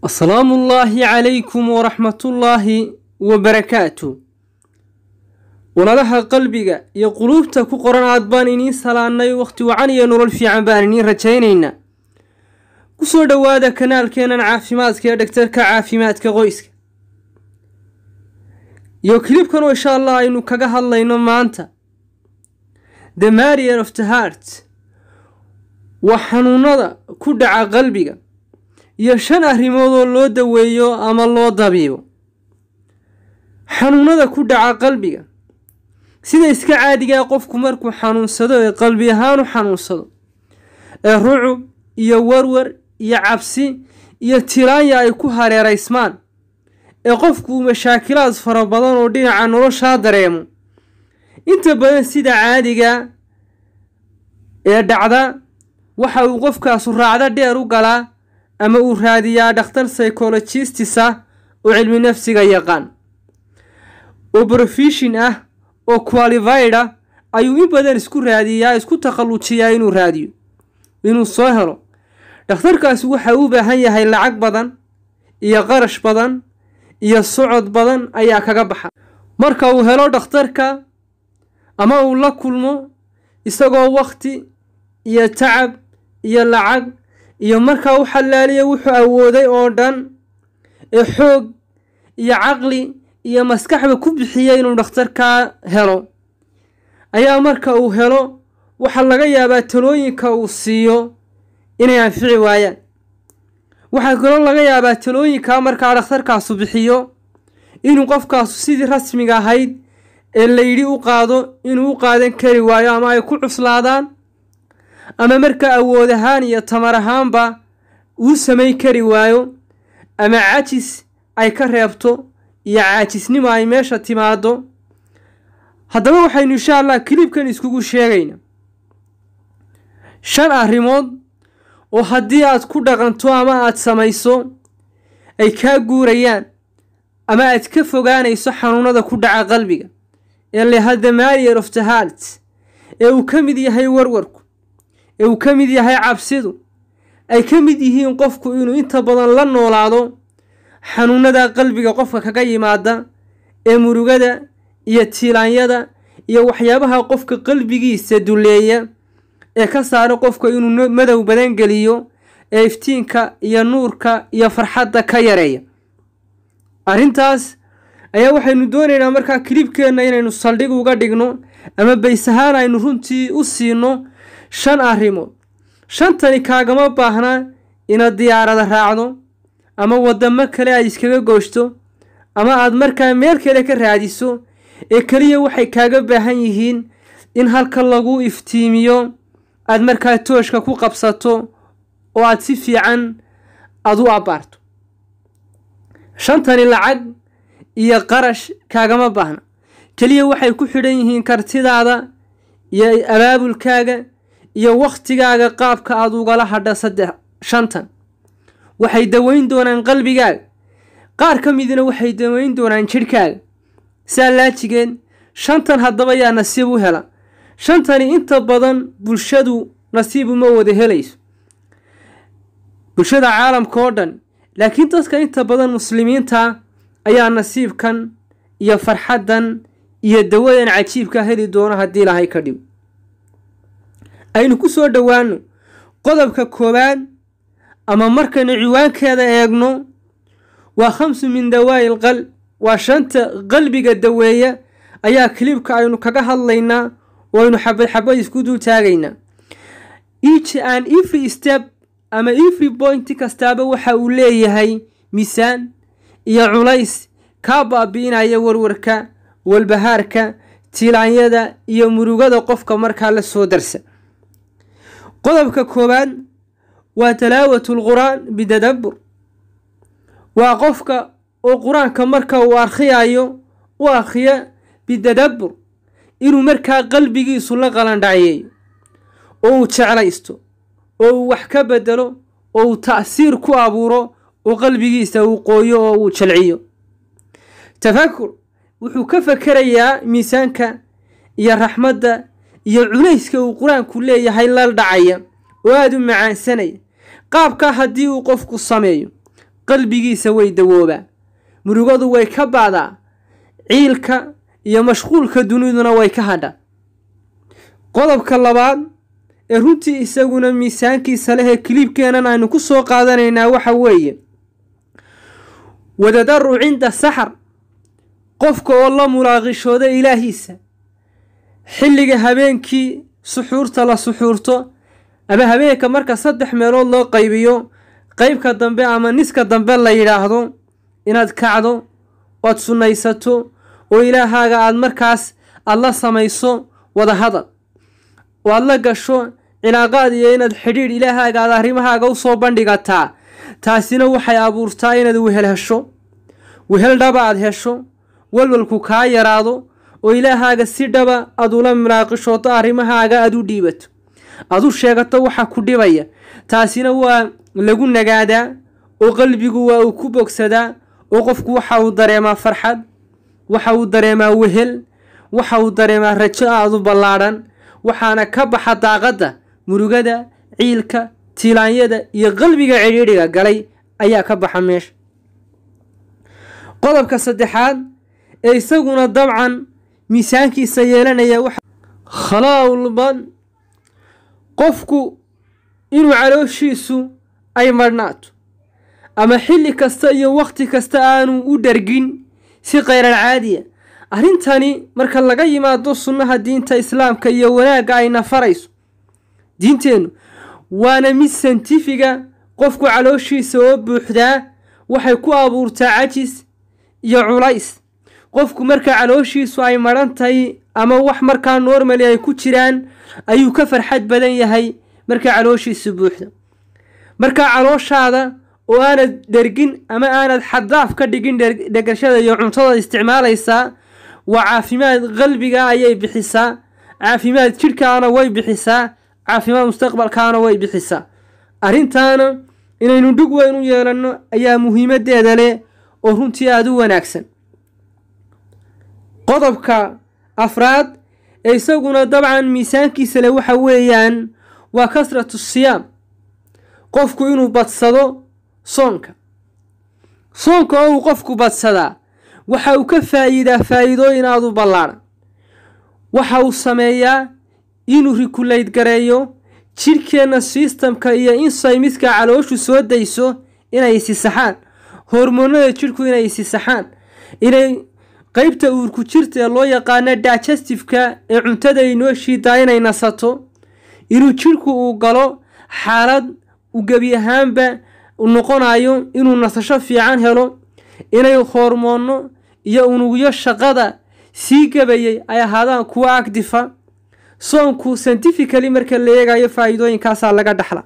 asalaamu ullaahi calaykum waraxmatullaahi wabarakaatu walalaha qalbiga iyo quluubta ku qoran aad baan iniin salaannay wakhti wacan iyo nolol fiican baan iniin rajaynaynaa ku soo dhowaada kanaalkeennan caafimaadka ee dhagtarka caafimaadka qoyska iyo kilibkan oo insha allah aynu kaga hadlayno maanta the marier of the heart waa xanuunada ku dhaca qalbiga iyo shan arrimood oo loo daweeyo ama loo dabiibo xanuunada ku dhaca qalbiga sida iska caadigaa qofku markuu xanuunsado ee qalbi ahaan u xanuunsado ee rucub iyo warwar iyo cabsi iyo tiraanya ay ku hareeraysmaan ee qofku uu mashaakilaad fara badan oo dhinaca noloshaa dareemo inta badan sida caadiga ee dhacda waxa uu qofkaasu raacdo dheer u galaa ama uu raadiyaa dhakhtar psychologistisa ah oo cilmi nafsiga yaqaan oo brofeshin ah oo qualified ah ayuu in badan isku raadiyaa isku takhallujiyaa inuu raadiyo inuu soo helo dhakhtarkaasi waxa u baahan yahay lacag badan iyo qarash badan iyo socod badan ayaa kaga baxa marka uu helo dhakhtarka ama uu la kulmo isagoo wakhti iyo tacab iyo lacag iyo markaa u xalaaliya wuxuu awooday oo dhan ee xoog iyo caqli iyo maskaxba ku bixiya inuu dhakhtarkaa helo ayaa marka uu helo waxaa laga yaabaa talooyinka uu siiyo inay anfici waayaan waxaa kaloo laga yaabaa talooyinkaa markaa dhakhtarkaasu bixiyo inuu qofkaasu sidii rasmiga ahayd ee layidhi u qaado inuu u qaadan kari waayo ama ay ku cuslaadaan ama markaa awood ahaan iyo tamar ahaanba uu samayn kari waayo ama cajis ay ka reebto iyo caajisnimo ay meesha timaado haddaba waxaynu insha allah kilibkan iskugu sheegayna shan arrimood oo haddii aad ku dhaqanto ama aad samayso ay kaa guurayaan ama aad ka fogaanayso xanuunada ku dhaca qalbiga ee leha the marier of the heart ee uu ka mid yahay warwarku ee uu ka mid yahay cabsidu ay ka mid yihiin qofku inuu inta badan la noolaado xanuunada qalbiga qofka kaga yimaada ee murugada iyo tiilaanyada iyo waxyaabaha qofka qalbigiisa duleeya ee ka saara qofka inuu madow badan geliyo ee iftiinka iyo nuurka iyo farxadda ka yareeya arrintaas ayaa waxaynu doonaynaa markaa kilibkeenna inaynu saldhig uga dhigno ama bays ahaan aynu runtii u siino shan arrimood shantani kaagama baahna inaad diyaarada raacdo ama waddamo kale aad iskaga gooshto ama aad markaa meel kale ka raadiso ee keliya waxay kaaga baahan yihiin in halka lagu iftiimiyo aad markaa tooshka ku qabsato oo aad si fiican aada u abbaarto shantani lacag iyo qarash kaagama baahna keliya waxay ku xidhan yihiin kartidaada iyo abaabulkaaga iyo wakhtigaaga qaabka aad ugala hadha saddex shantan waxay daweyn doonaan qalbigaaga qaar ka midna waxay daweyn doonaan jidhkaaga saa laajigeen shantan haddaba yaa nasiib u hela shantani inta badan bulshadu nasiib uma wada helayso bulshada caalamka oo dhan laakiin dadka inta badan muslimiinta ayaa nasiibkan iyo farxaddan iyo dawadan cajiibka heli doono haddii lahay ka dhigo aynu ku soo dhowaano qodobka koowaad ama markaynu ciwaankeeda eegno waa khamsu min dawaa'i qalb waa shanta qalbiga daweeya ayaa kilibka aynu kaga hadlaynaa oo aynu xabad xabad isku dul taagaynaa each and every step ama every point kastaaba waxa uu leeyahay miisaan iyo culays kaa baabi'inaya warwarka walbahaarka tilaanyada iyo murugada qofka markaa la soo darsa qodobka koowaad waa talaawatu lqur-aan bidadabbur waa qofka oo qur-aanka marka uu akhriyayo u akhriya bidadabbur inuu markaa qalbigiisu la qalandhaceeyo oo uu jeclaysto oo uu wax ka bedelo oo uu ta'siir ku abuuro oo qalbigiisa uu qooyo oo uu jalciyo tafakur wuxuu ka fakerayaa miisaanka iyo raxmadda iyo culayska uu qur-aanku leeyahay la dhacaya oo aada u macaansanaya qaabkaa haddii uu qofku sameeyo qalbigiisa way dawoobaa murugadu way ka baadaa ciilka iyo mashquulka duniduna way ka hadha qodobka labaad ee runtii isaguna miisaankiisa leh ee kiliibkeenan aynu ku soo qaadanaynaa waxa weeye wadadaru cinda saxar qofka oo la mulaaqishooda ilaahiisa xilliga habeenkii suxuurta la suxuurto ama habeenka marka saddex meelood loo qaybiyo qeybka dambe ama niska dambe la yidhaahdo inaad kacdo oad sunnaysato oo ilaahaaga aada markaas aada la samayso wadahadal oo aada la gasho cilaaqaad iyo inaad xidhiidh ilaahaaga aad arrimahaaga u soo bandhigataa taasina waxay abuurtaa inaad wehel hesho wehel dhaba aad hesho walwalku kaa yaraado oo ilaahaaga si dhaba aad ula mulaaqishooto arrimahaaga aad u dhiibato aad u sheegato waxa ku dhibaya taasina waa lagu nagaadaa oo qalbigu waa uu ku bogsadaa oo qofku waxa uu dareemaa farxad waxa uu dareemaa wehel waxa uu dareemaa rajo aad u ballaadhan waxaana ka baxa daaqadda murugada ciilka tiilaanyada iyo qalbiga cidhiidhiga galay ayaa ka baxa meesha qodobka saddexaad ee isaguna dabcan miisaankiisa yeelanaya waxa khalaa'ulban qofku inuu calooshiisu ay madhnaato ama xilli kasta iyo wakhti kasta aanu u dhargin si khayral caadiya arrintani marka laga yimaado sunnaha diinta islaamka iyo wanaagga ayna farayso diinteennu waana mid santifiga qofku calooshiisa oo buuxdaa waxay ku abuurtaa cajis iyo culays qofku marka calooshiisu ay madhan tahay ama wax markaa normali ay ku jiraan ayuu ka farxad badan yahay markaa calooshiisu buuxda markaa calooshaada oo aanad dhergin ama aanad xaddaaf ka dhigin dhegashada iyo cuntada isticmaalaysaa waa caafimaad qalbiga ayay bixisaa caafimaad jidhkaana way bixisaa caafimaad mustaqbalkaana way bixisaa arrintaana inaynu dhug weyn u yeelanno ayaa muhiimadeeda leh oo runtii aada u wanaagsan qodobka afraad ee isaguna dabcan miisaankiisa leh waxa weeyaan waa kasratu siyaam qofku inuu badsado soonka soonka oo uu qofku badsadaa waxa uu ka faa'iidaa faa'iidooyin aada u ballaadhan waxa uu sameeyaa inuu rikulayd gareeyo jidhkeenna sistamka iyo insaymiska calooshu soo dayso inay isisaxaan hormoonada jidhku inay isisaxaan inay qeybta uurku jirta ee loo yaqaano digestifka ee cuntada inoo shiidaa inay nasato inuu jidhku uu galo xaalad uu gebi ahaanba noqonayo inuu nasasho fiican helo inay hormoonno iyo unugyo shaqada sii gabayay ay ahaadaan kuwa agdifa soonku scientifically marka la eegayo faa'iidooyinkaasaa laga dhaxla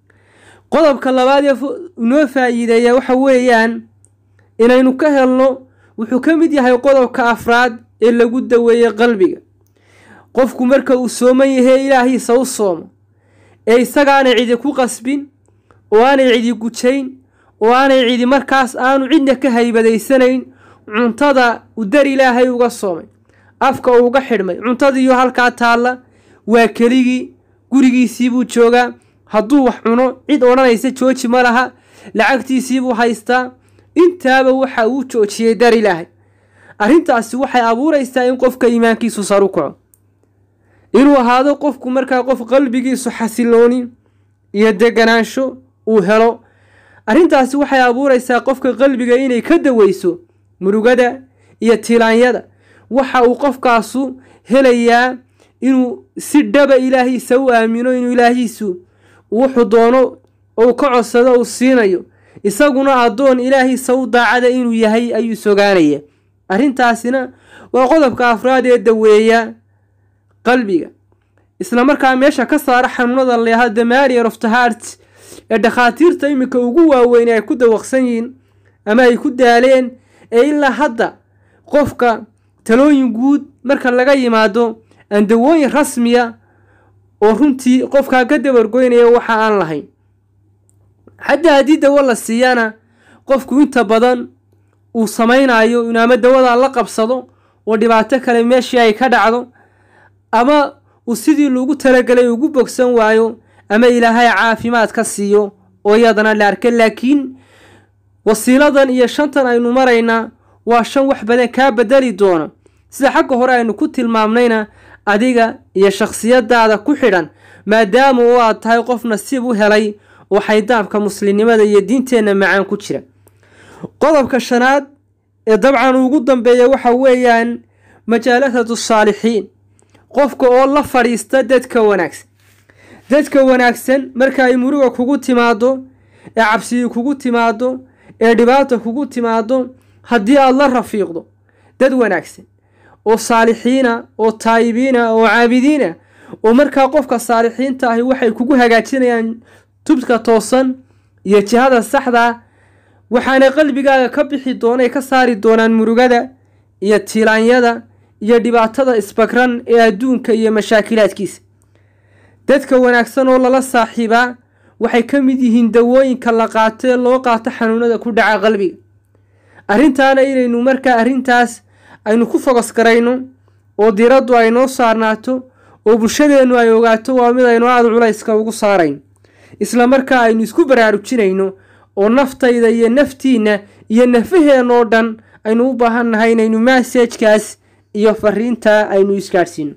qodobka labaad ee inoo faa'iideeya waxa weeyaan inaynu ka helno wuxuu ka mid yahay qodobka afraad ee lagu daweeyey qalbiga qofku marka uu sooman yahay ilaahiisa u soomo ee isagaanay cidi ku qasbin oo aanay cidi gujayn oo aanay cidi markaas aanu cidna ka haybadaysanayn cuntada uu dar ilaahay uga soomay afka uuga xidhmay cuntadiiyo halkaa taalla waa keligii gurigiisiibuu joogaa hadduu wax cuno cid odhanaysa jooji ma laha lacagtiisiibuu haystaa intaaba waxa uu joojiyey dar ilaahay arrintaasi waxay abuuraysaa in qofka iimaankiisu saru kaco inuu ahaado qofku markaa qof qalbigiisu xasilooni iyo deganaansho uu helo arrintaasi waxay abuuraysaa qofka qalbiga inay ka daweyso murugada iyo tilaanyada waxa uu qofkaasu helayaa inuu si dhaba ilaahiisa u aamino inuu ilaahiisu wuxuu doono ou ka codsado uu siinayo isaguna addoon ilaahiisa u daacada inuu yahay ayuu sogaanaya arrintaasina waa qodobka afraad ee daweeya qalbiga isla markaa meesha ka saara xanuunada leeha damarier of the heart ee dhakhaatiirta iminka ugu waaweyn ay ku dawaqsan yihiin ama ay ku daaleen ee ilaa hadda qofka talooyin guud marka laga yimaado aan dawooyin rasmiya oo runtii qofkaa ka dabargoynaya waxa aan lahayn xataa haddii dawo la siiyana qofku inta badan uu samaynayo inuu ama dawadaa la qabsado oo dhibaato kale meeshii ay ka dhacdo ama uu sidii lagu talagelay ugu bogsan waayo ama ilaahay caafimaad ka siiyo oo iyadana la arka laakiin wasiiladan iyo shantan aynu maraynaa waa shan wax badan kaa bedeli doona sida xagga hore aynu ku tilmaamnayna adiga iyo shakhsiyadaada ku xidhan maadaama oo aad tahay qof nasiib u helay oo xaydaabka muslimnimada iyo diinteenna macaan ku jira qodobka shanaad ee dabcan ugu dambeeya waxa weeyaan majaalasatu saalixiin qofka oo la fadhiista dadka wanaagsan dadka wanaagsan marka ay muruga kugu timaado ee cabsiyi kugu timaado ee dhibaata kugu timaado haddii aada la rafiiqdo dad wanaagsan oo saalixiina oo taayibiina oo caabidiina oo markaa qofka saalixiinta ahi waxay kugu hagaajinayaan tubka toosan iyo jihada saxda waxaana qalbigaaga ka bixi doonay ka saari doonaan murugada iyo tilaanyada iyo dhibaatada isbagran ee adduunka iyo mashaakilaadkiisa dadka wanaagsan oo lala saaxiibaa waxay ka mid yihiin dawooyinka la qaato ee loo qaato xanuunada ku dhaca qalbiga arrintaana inaynu markaa arrintaas aynu ku fogos garayno oo diraddu ay noo saarnaato oo bulshadeennu ay ogaato waa mid aynu aada culayska ugu saarayn isla markaa aynu isku baraarujinayno oo naftayda iyo naftiinna iyo nafaheen oo dhan aynu u baahan nahay inaynu massajkaas iyo fariintaa aynu isgaadhsiino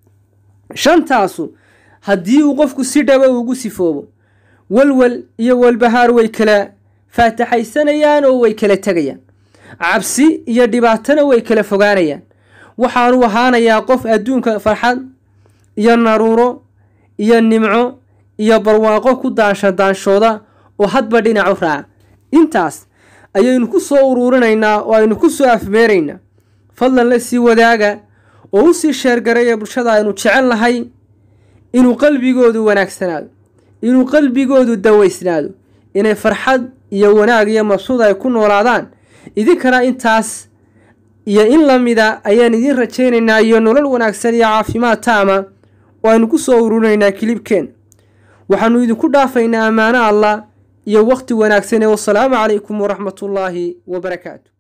shantaasu haddii uu qofku si dhaba ugu sifoobo walwal iyo walbahaar way kala faataxaysanayaan oo way kala tegayaan cabsi iyo dhibaatana way kala fogaanayaan waxaanu ahaanayaa qof adduunka farxad iyo naruuro iyo nimco iyo barwaaqo ku daansha daanshooda oo hadba dhinac u raaca intaas ayaynu ku soo uruurinaynaa oo aynu ku soo afmeeraynaa fadlan la sii wadaaga oo u sii sheergaraya bulshada aynu jecel nahay inuu qalbigoodu wanaagsanaado inuu qalbigoodu dawaysnaado inay farxad iyo wanaag iyo mabsuud ay ku noolaadaan idinkana intaas iyo in la mida ayaan idiin rajaynaynaa iyo nolol wanaagsan iyo caafimaad taama oo aynu ku soo ururinaynaa kilibkeen waxaanu idinku dhaafaynaa ammaano allah iyo wakhti wanaagsan ee wasalaamu calaykum waraxmatullaahi wabarakaatu